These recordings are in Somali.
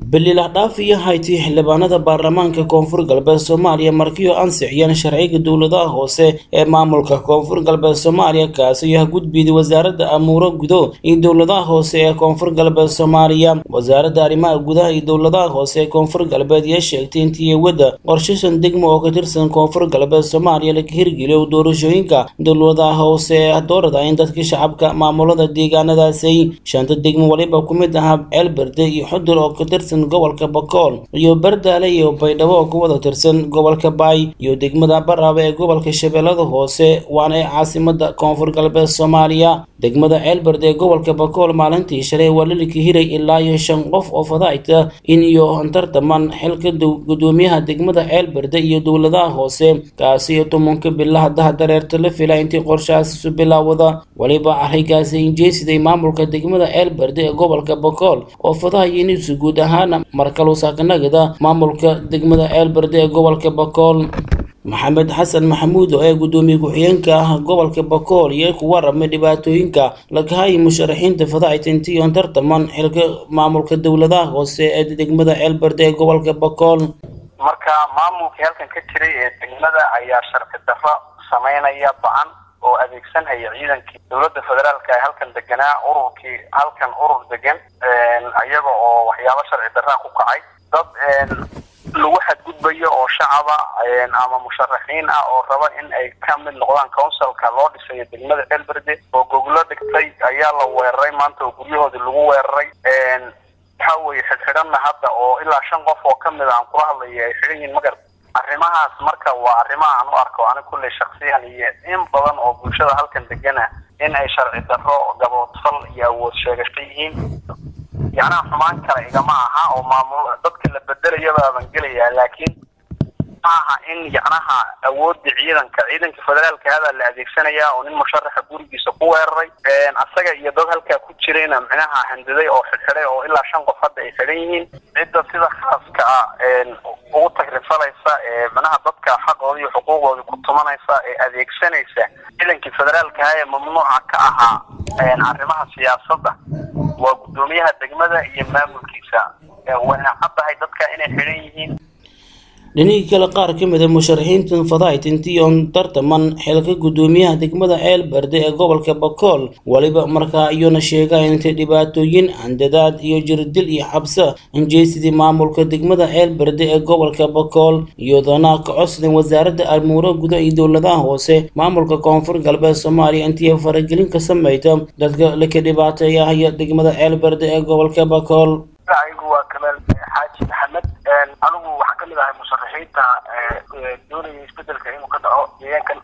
belilahdhaaf iyo hayti xildhibaanada baarlamaanka koonfur galbeed soomaaliya markiioo ansixiyeen sharciga dowladaha hoose ee maamulka koonfur galbeed soomaaliya kaasi oo gudbiyday wasaaradda amuuro gudo iyo dowladaha hoose ee koonfur galbeed soomaaliya wasaaradda arrimaha gudaha iyo dowladaha hoose ee koonfur galbeed ayaa sheegtay intii wadda qorshasan degmo oo ka tirsan koonfur galbeed soomaaliya laga hirgeliyo doorashooyinka dowladaha hoose ee doorada in dadka shacabka maamulada deegaanadaasi shanta degmo waliba ku mid ahaa ceelberde iyo xudur oo ka tirsan gobolka bakool iyo bardaale iyo baydhabo oo ka wada tirsan gobolka baay iyo degmada baraaba ee gobolka shabeellada hoose waana ee caasimada koonfur galbeed soomaaliya degmada ceelberde ee gobolka bakool maalintii shalay waa lilika hiray ilaa iyo shan qof oo fadaayta in iyo tartaman xilka gudoomiyaha degmada ceelberde iyo dowladaha hoose kaasi iyo tobanka bilaha daha dareerta la fila intii qorshahaas isu bilaawada waliba arrinkaasi injeesiday maamulka degmada ceelberde ee gobolka bakool oo fadahaya inuusu guud ahaan markalu saakanagada maamulka degmada ceelberde ee gobolka bakool maxamed xasan maxamuud oo ee gudoomiye ku-xigeenka ah gobolka bakool iyo ku waramay dhibaatooyinka lagahayay musharaxiinta fadaaitintion tartaman xilka maamulka dowladaha hoose ee degmada ceelberde ee gobolka bakool marka maamulkii halkan ka jiray ee degmada ayaa sharci darro samaynaya ba-an oo adeegsanhaya ciidankii dowladda federaalka ee halkan deganaa ururkii halkan urur degan iyaga oo waxyaabo sharci darraa ku kacay dad lagu xadgudbayo oo shacaba ama musharaxiin ah oo raba in ay ka mid noqdaan counsilka loo dhisayo degmada ceelberde oo goglo dhigtay ayaa la weeraray maanta oo guryahoodii lagu weeraray waxa weye xidhxidhanna hadda oo ilaa shan qof oo kamid a aan kula hadlaya ay xidhan yihin magar arrimahaas marka waa arrimaha aan u arko ani kulley shaksiyan iyo in badan oo bulshada halkan degana in ay sharci darro gaboodfal iyo awood sheegasho yihiin yacnaha xumaan kale igama aha oo maamul dadka la bedelayabaaban gelayaa laakiin maaha in yacnaha awoodda ciidanka ciidanka federaalka hadaa la adeegsanayaa oo nin musharaxa gurigiisa ku weeraray asaga iyo dad halkaa ku jirayna micnaha handaday oo xidxidhay oo ilaa shan qof hadda ay xidhan yihiin cidda sida khaaska ah ugu tagrifalaysa ee micnaha dadka xaqooda iyo xuquuqdooda ku tumanaysa ee adeegsanaysa ciidankii federaalkaha ee mamnuuca ka ahaa arrimaha siyaasadda waa guddoomiyaha degmada iyo maamulkiisa wayna caddahay dadka inay xidhan yihiin dhinihii kale qaar ka mid a musharaxiintan fadaaitintii oon tartaman xilka gudoomiyaha degmada ceelberde ee gobolka bakool weliba markaa iyona sheegaan intay dhibaatooyin handadaad iyo jirdil iyo xabsa injeysidii maamulka degmada ceelberde ee gobolka bakool iyadoona ka codsaden wasaaradda amuuro guda iyo dowladaha hoose maamulka koonfur galbeed soomaaliya intii faragelin ka sameyta dadka laka dhibaateeyahaya degmada ceelberde ee gobolka bakool waa kamaal xaaji maxamed anigu waxaa kamid ahay musharaxiinta doonaya isbedelka inuu ka dhaco deegaankan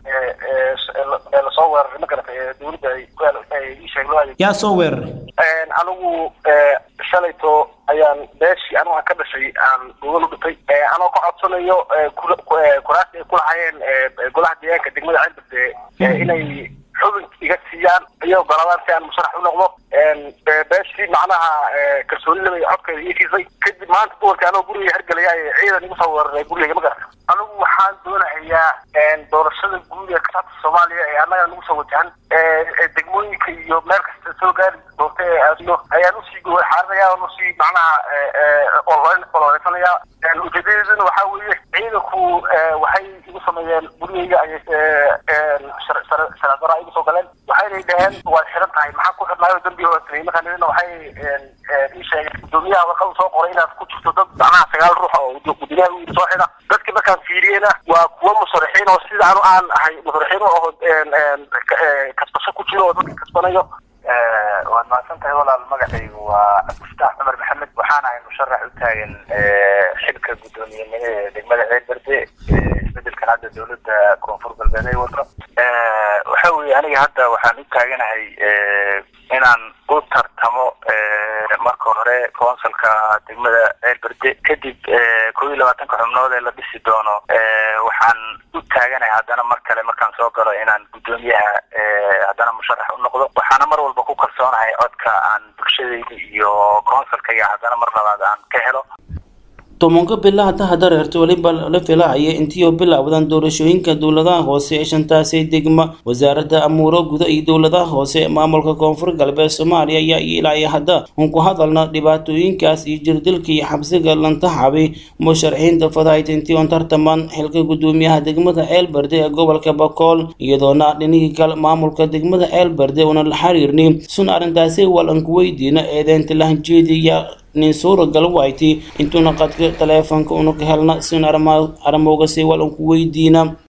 ee lasoo weeraray magarata ee dowladda isheeg loo adeeg yaa soo weeraray anigu shalayto ayaan beeshii anigu aan ka dhashay aan gogol u dhintay anoo ka codsanayo kuraasta ay kulahayeen golaha deegaanka degmada ceelberde inay xubin iga siiyaan iyo goladaan si aan musharax u noqdo beeshii macnaha kalsoonilaba codkeeda ii siisay kadib maanta duwarka anoo guriga hergelaya ciidan igu soo weeraray gurigayga magarata anigu waxaan doonahayaa doorashada guud ee kasabta soomaaliya ee annaga nagu soo wajahan degmooyinka iyo meel kasta soo gaari doonta ee aadno ayaan usii xaarinaya on usii macnaha ololeysanaya ujeedadeeduna waxaa weeye ciidanku waxay igu sameeyeen gurigayga ayay sharcidara igu soo galeen waxaynay dhaheen waad xiran tahay maxaa ku xidhnaayo dambi hoosay markaa waxay ii sheegeen gudoomiyaha warqada soo qoray inaad ku jirto dad macnaha sagaal ruux oo gudoomiyaha u yiri soo xidha dadki markaan fiiriyena waa kuwa musharaxiin oo sida anu aan ahay musharaxiin oo kasbasho ku jiro oo dadka kasbanayo waad mahadsan tahay walaal magacaygu waa cabdifataax cumar maxamed waxaan ahay musharax u taagan xilka guddoomiyenimada ee degmada ceelberde isbedelkan hadda dowladda koonfur galbeed ay wado waxa weye aniga hadda waxaan u taaganahay inaan u tartamo marka hore counsilka degmada ceelberde kadib kow iyo labaatanka xubnood ee la dhisi doono waxaan u taaganahay haddana mar kale markaan soo galo inaan guddoomiyaha haddana musharax u noqdo waxaana mar walba ku kalsoonahay codka aan bulshadayda iyo counsilkayga haddana mar labaad aan ka helo tobanka bilaha daha dareerta weliba la filahaya intii bilowdan doorashooyinka dowladaha hoose ee shantaasi degma wasaaradda amuuro guda iyo dowladaha hoose ee maamulka koonfur galbeed soomaaliya ayaa ilaa hadda un ku hadalna dhibaatooyinkaas iyo jirdilka iyo xabsiga lantaxabi musharaxiinta fadahayt intii on tartaman xilka gudoomiyaha degmada ceelberde ee gobolka bakool iyadoona dhinihii kale maamulka degmada ceelberde una la xiriirni sun arrintaasi walanku weydiina eedeynta lahanjeediya nin suuragal wayti intuuna qadka taleefonka una ka helna sin aramowgasi walanku weydiina